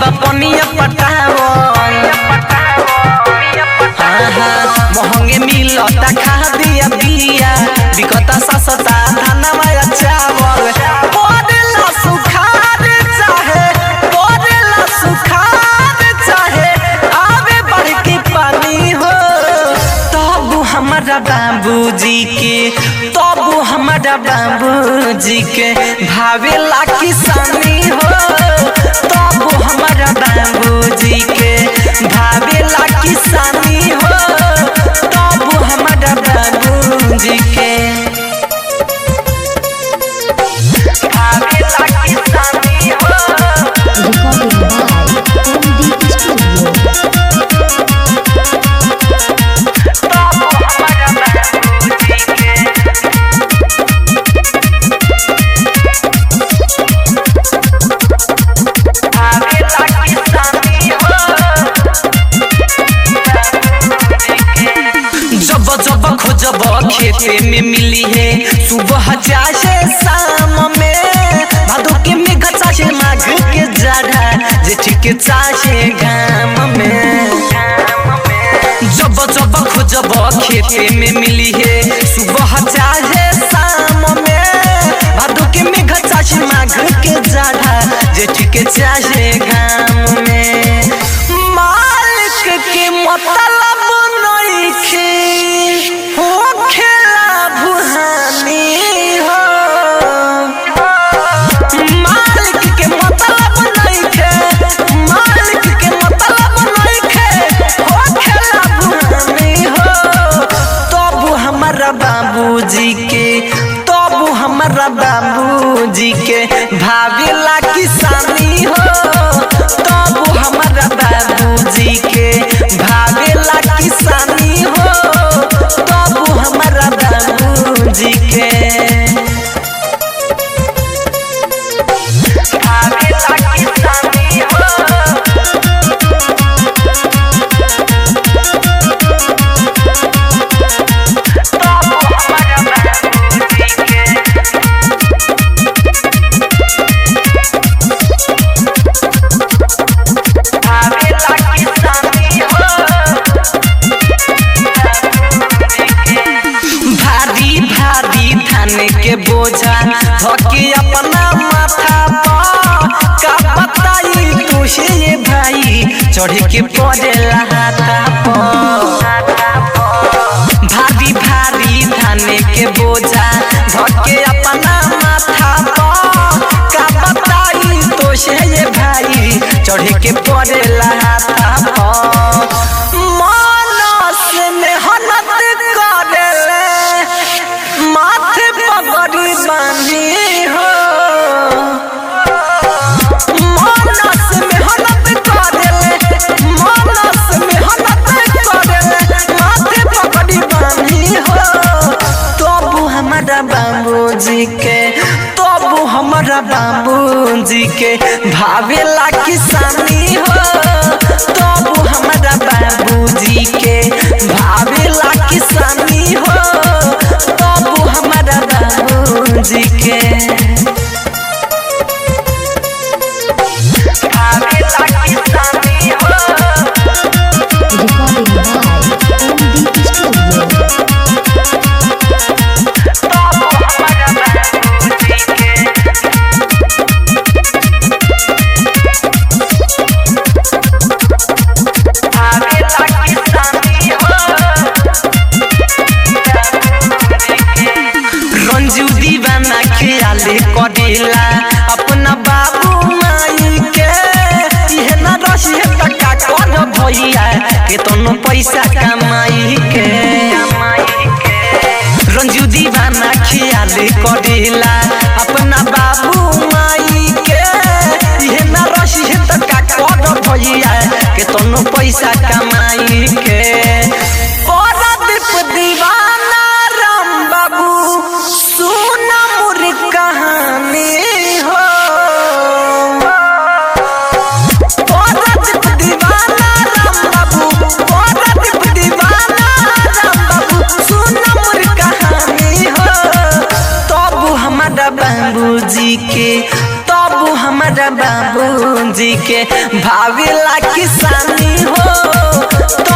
पनिया पटावो महंगे मिलता खा दिया बिया बिकता सस्ता धनवा चावल पड़ेला सुखार चाहे पड़ेला सुखार चाहे आवे बड़की पानी हो तब हमारा बाबूजी के तब हमारा बाबूजी के भावेला किसानी हो तब हमारा बाबूजी के भावेला किसानी हो तब हमारा बाबूजी के भावेला किसानी हो Recording by MD Studio. जब जब खोजब खेते में मिली है सुबह चाहे शाम में भादो के मेघ चाहे माघ के जाड़ा जेठ के चाहे घाम में जब जब खोजब खेते में मिली है सुबह चाहे शाम में भादो के मेघ चाहे माघ के जाड़ा जेठ के चाहे घाम में मालिक के मतलब नइखे हो खेला भुहानी हो मालिक के मतलब नइखे मालिक के मतलब नइखे हो खेला भुहानी हो तब हमारा बाबूजी के तब हमारा बाबूजी के भावेला किसानी हो तब हमारा बाबूजी के भावेला किसानी हो तब हमारा बाबूजी के भावेला किसानी हो भारी भारी थाने के बोझा धके अपना माथा पर का बताई तुझे ये भाई चढ़ के पड़ेला हाथा पर भारी भारी थाने के बोझा धके अपना माथा पर का बताई तुझे ये भाई चढ़ के पड़ेला हाथा पर मानस मेहनत करेले माथे पगड़ी बांधी हो मानस मेहनत करेले मानस मेहनत करेले माथे पगड़ी बांधी हो तब हमारा बाबूजी के तब हमारा बाबूजी के भावेला किसानी हो तब हमारा बाबूजी के भावेला किसानी हो तब हमारा बाबूजी के भावेला किसानी हो Recording by MD Studio. Ranju दीवाना ख्याले करेला अपना बाबू माई के इहे ना रही टका कर भैया के तनो पैसा कमाई के रंजू दीवाना ख्याले करेला अपना बाबू माई के इहे ना रही टका कर भैया के तनो पैसा कमाई के परदीप दीवाना राम बाबू सुन मोर कहानी हो परदीप दीवाना राम बाबू परदीप दीवाना राम बाबू सुन मोर कहानी हो तब हमारा बाबूजी के तब हम हमारा बाबूजी के भावेला किसानी हो